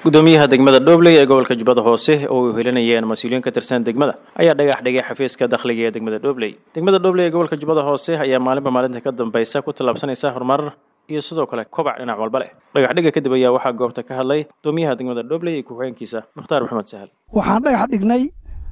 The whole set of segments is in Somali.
gudoomiyaha degmada dhobley ee gobolka jubbada hoose oo ay helinayeen mas-uuliyiin ka tirsan degmada ayaa dhagax dhigay xafiiska dakhliga ee degmada dhobley degmada dhobley ee gobolka jubbada hoose ayaa maalinba maalinta ka dambaysa ku tallaabsanaysa horumar iyo sidoo kale kobac dhinac walba leh dhagax dhiga kadib ayaa waxaa goobta ka hadlay gudoomiyaha degmada dhobley iyo ku-xigeenkiisa mukhtaar maxamed sahal waxaan dhagax dhignay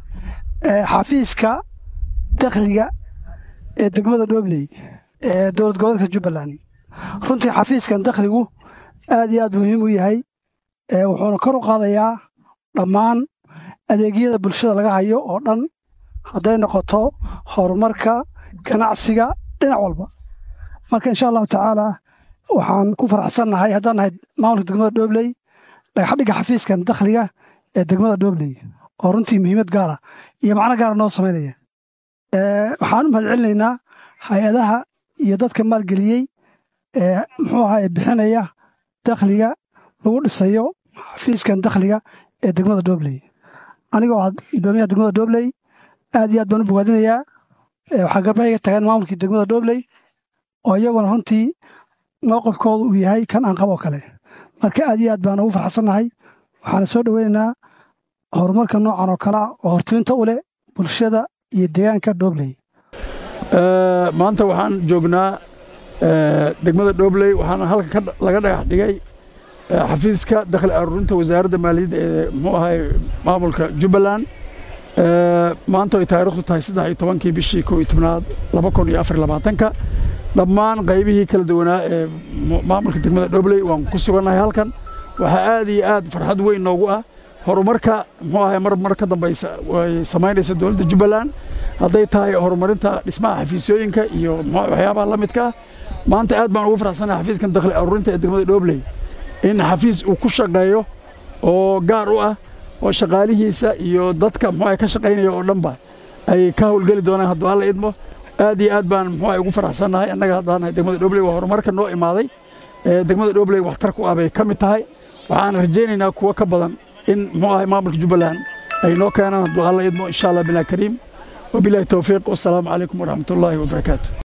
xafiiska dakhliga ee degmada dhobley ee dowlad goboleedka jubbaland runtii xafiiskan dakhligu aad iyo aad muhiim u yahay wuxuuna kor u qaadayaa dhammaan adeegyada bulshada laga hayo oo dhan hadday noqoto horumarka ganacsiga dhinac walba marka insha allahu tacaalaa waxaan ku faraxsannahay haddaan nahay maamulka degmada dhobley dhagaxdhigga xafiiskan dakhliga ee degmada dhobley oo runtii muhiimad gaara iyo macno gaara noo samaynaya waxaan u mahad celinaynaa hay-adaha iyo dadka maalgeliyey ee muxuu ahaa ee bixinaya dakhliga lagu dhisayo xafiiskan dakhliga ee degmada dhobley anigoo ah gudoomiyaha degmada dhobley aad iyo aad baan u bogaadinayaa waxaa garbayga tagaan maamulkii degmada dhobley oo iyaguna runtii mowqifkooda uu yahay kan aan qaboo kale marka aad iyo aad baan ugu farxsannahay waxaana soo dhoweynaynaa horumarka noocan oo kalea oo hortiminta u leh bulshada iyo deegaanka dhobley maanta waxaan joognaa degmada dhobley waxaana halkan laga dhagax dhigay xafiiska dakhli aruurinta wasaaradda maaliyadda ee muxuu ahay maamulka jubbaland maanta ay taariikhdu tahay saddex iyo tobankii bishii kow iyo tobnaad laba kun iyo afar labaatanka dhammaan qaybihii kala duwanaa ee maamulka degmada dhobley waan ku sugannahay halkan waxaa aad iyo aad farxad weyn noogu ah horumarka muxuu ahay mar mar ka dambaysa ay samaynaysa dowladda jubbaland hadday tahay horumarinta dhismaha xafiisyooyinka iyo waxyaabaha la midka ah maanta aad baan ugu faraxsanahay xafiiskan dakhli aruurinta ee degmada dhobley in xafiis uu ku shaqeeyo oo gaar u ah oo shaqaalihiisa iyo dadka muxuu ka shaqaynaya oo dhanba ay ka howlgeli doonaan hadduu alla idmo aad iyo aad baan muxuu ugu faraxsannahay annaga haddaan nahay degmada dhobley waa horumarka noo imaaday ee degmada dhobley waxtar ku ah bay ka mid tahay waxaan rajaynaynaa kuwo ka badan in muxuu ahay maamulka jubbaland ay noo keenaan hadduu alla idmo insha allah bilaa kariim wabilaahi towfiiq wassalaamu calaykum waraxmatullaahi wabarakaatu